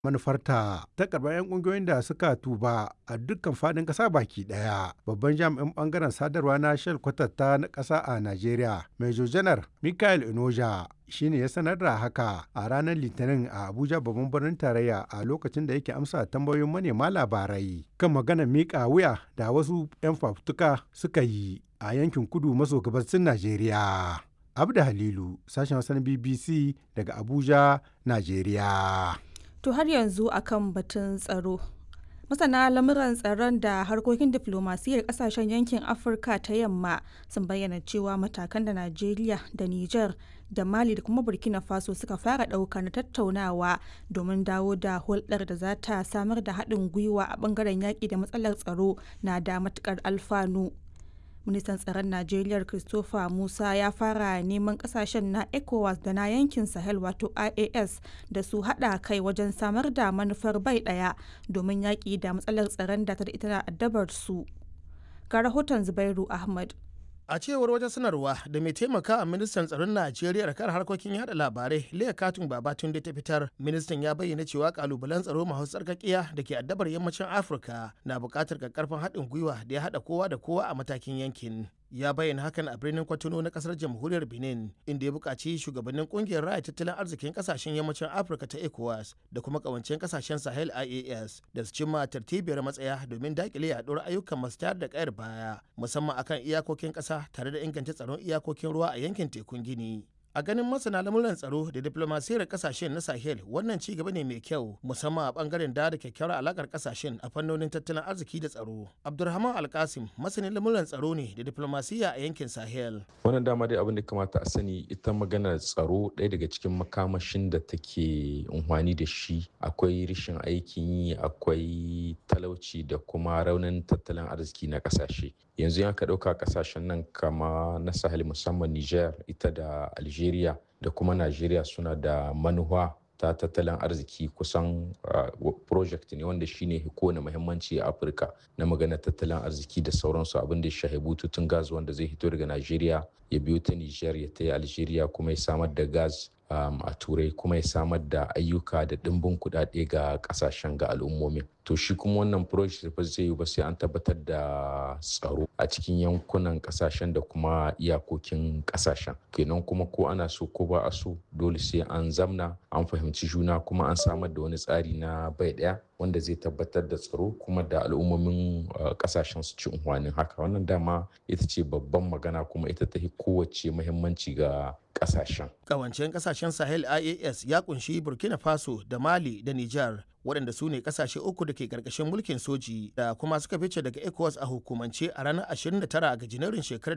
manufarta ta karɓar 'yan ƙungiyoyin da suka tuba a dukkan faɗin ƙasa baki ɗaya. Babban jami'in ɓangaren sadarwa na Shell kwatatta na ƙasa a Najeriya, Major Janar Michael Inoja shine ya sanar da haka a ranar Litinin a Abuja babban birnin tarayya a lokacin da yake amsa tambayoyin manema labarai kan maganar miƙa wuya da wasu 'yan fafutuka suka yi a yankin kudu maso gabasin Najeriya. Abda Halilu, sashen Hausa na BBC daga Abuja, Najeriya. To har yanzu akan batun tsaro. Masana lamuran tsaron da harkokin diflomasiyyar kasashen yankin Afirka ta yamma sun bayyana cewa matakan da Najeriya da Nijar da Mali da kuma Burkina Faso suka fara ɗauka na tattaunawa domin dawo da hulɗar da za ta samar da haɗin gwiwa a ɓangaren yaƙi da matsalar tsaro na da matuƙar alfanu. ministan tsaron najeriya christopher musa ya fara neman kasashen na ecowas da na yankin sahel wato ias da su hada kai wajen samar da manufar bai daya domin yaƙi da matsalar tsaron da ta da ita addabar su ga rahoton zubairu ahmad a cewar wata sanarwa da mai taimaka a ministan tsaron najeriya kan harkokin yada labarai leah katun babatunde ta fitar ministan ya bayyana cewa kalubalen tsaro masu tsarkakiya da ke addabar yammacin afirka na buƙatar karfin haɗin gwiwa da ya haɗa kowa da kowa a matakin yankin ya bayyana hakan a birnin kwatano na kasar jamhuriyar benin inda ya buƙaci shugabannin ƙungiyar raya tattalin arzikin ƙasashen yammacin afirka ta ecowas da kuma ƙawancen ƙasashen sahel ias da su cimma tartibiyar matsaya domin daƙile yaɗuwar ayyukan masu tayar da ƙayar baya musamman akan iyakokin ƙasa tare da inganta tsaron iyakokin ruwa a yankin tekun gini a ganin masana lamuran tsaro da diplomasiyar kasashen na sahel wannan ci gaba ne mai kyau musamman a bangaren da da kyakkyawar alakar kasashen a fannonin tattalin arziki da tsaro abdulrahman alkasim masanin lamuran tsaro ne da diplomasiya a yankin sahel wannan dama dai abin da kamata a sani ita maganar tsaro ɗaya daga cikin makamashin da take unhwani da shi akwai rashin aikin yi akwai talauci da kuma raunin tattalin arziki na kasashe yanzu ya ka ɗauka kasashen nan kama na sahel musamman niger ita da algeria Algeria da kuma Najeriya suna da manuwa ta tattalin arziki kusan uh, project ne wanda shine kowane muhimmanci a Afirka na magana tattalin arziki da sauransu abin da ya shahi bututun gas wanda zai hito daga Najeriya ya biyo ta Niger ya ta Algeria kuma ya samar da gas um, a turai kuma ya samar da ayyuka da ɗimbin kuɗaɗe ga ƙasashen ga al'ummomin to shi kuma wannan project ba zai yi ba sai an tabbatar da tsaro a cikin yankunan ƙasashen da kuma iyakokin ƙasashen kenan kuma ko ana so ko ba a so dole sai an zamna an fahimci juna kuma an samar da wani tsari na bai ɗaya wanda zai tabbatar da tsaro kuma da al'ummomin ƙasashen su ci unhwanin haka wannan dama ita ce babban magana kuma ita ta kowace muhimmanci ga kasashen. Kawancen kasashen Sahel IAS ya kunshi Burkina Faso da Mali da Nijar waɗanda su ne kasashe uku da ke ƙarƙashin mulkin soji da kuma suka fice daga ECOWAS a hukumance a ranar 29 ga Janairun shekarar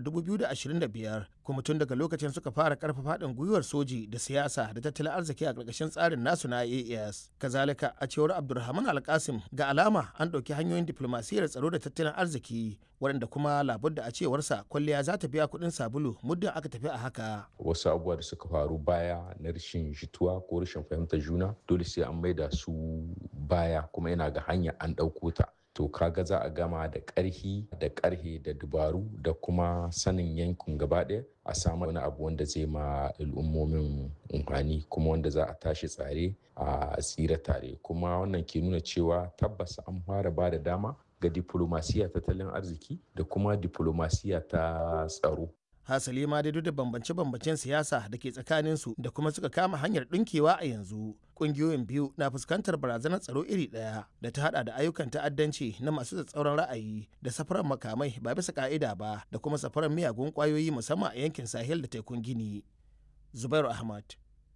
2025 kuma tun daga lokacin suka fara ƙarfafa haɗin gwiwar soji da siyasa da tattalin arziki a ƙarƙashin tsarin nasu na IAS. Kazalika a cewar Abdulrahman Alkasim ga alama an ɗauki hanyoyin diflomasiyyar tsaro da tattalin arziki waɗanda kuma labudda a cewarsa kwalliya za ta biya kuɗin sabulu muddin aka tafi a haka. Wasu abubuwa da suka faru baya na rashin jituwa ko rashin fahimtar juna dole sai an maida su baya kuma yana ga hanya an ɗauko ta. To kaga za a gama da ƙarhi da ƙarhe da dubaru da kuma sanin yankin gaba ɗaya a samu wani abu wanda zai ma al'ummomin umfani kuma wanda za a tashi tsare a tsira tare kuma wannan ke nuna cewa tabbas an fara ba da dama ga diplomasiya tattalin arziki da kuma diplomasiya ta tsaro. Hasali ma dai duk da bambance-bambancen siyasa da ke tsakaninsu da kuma suka kama hanyar ɗinkewa a yanzu. Ƙungiyoyin biyu na fuskantar barazanar tsaro iri ɗaya da ta hada da ayyukan ta'addanci na masu tsatsauran ra'ayi da safarar makamai ba bisa ka'ida ba da kuma safarar miyagun ƙwayoyi musamman a yankin Sahel da tekun Gini. Zubairu Ahmad,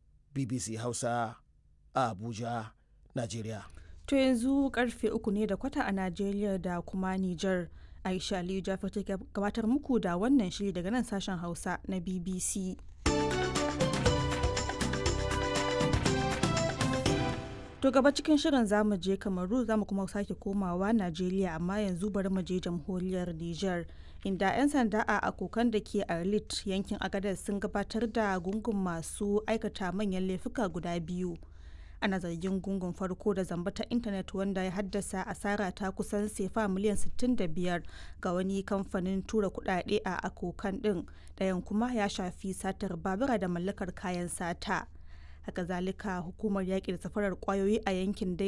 BBC Hausa, a Abuja, Najeriya. To yanzu karfe uku ne da kwata a Najeriya da kuma Nijar. Aisha Aliyu Jafar ta gabatar muku da wannan shiri daga nan sashen Hausa na BBC. To gaba cikin shirin zamu je Kamaru zamu kuma sake komawa Najeriya amma yanzu bari mu je jamhuriyar Nijar. Inda 'yan sanda a akokan da ke Arlit yankin Agadez sun gabatar da gungun masu aikata manyan laifuka guda biyu. ana zargin gungun farko da zamba ta intanet wanda ya haddasa asara ta kusan sefa miliyan 65 ga wani kamfanin tura kudade a akokan din ɗayan kuma ya shafi satar babura da mallakar kayan sata haka zalika hukumar yaƙi da safarar kwayoyi a yankin dai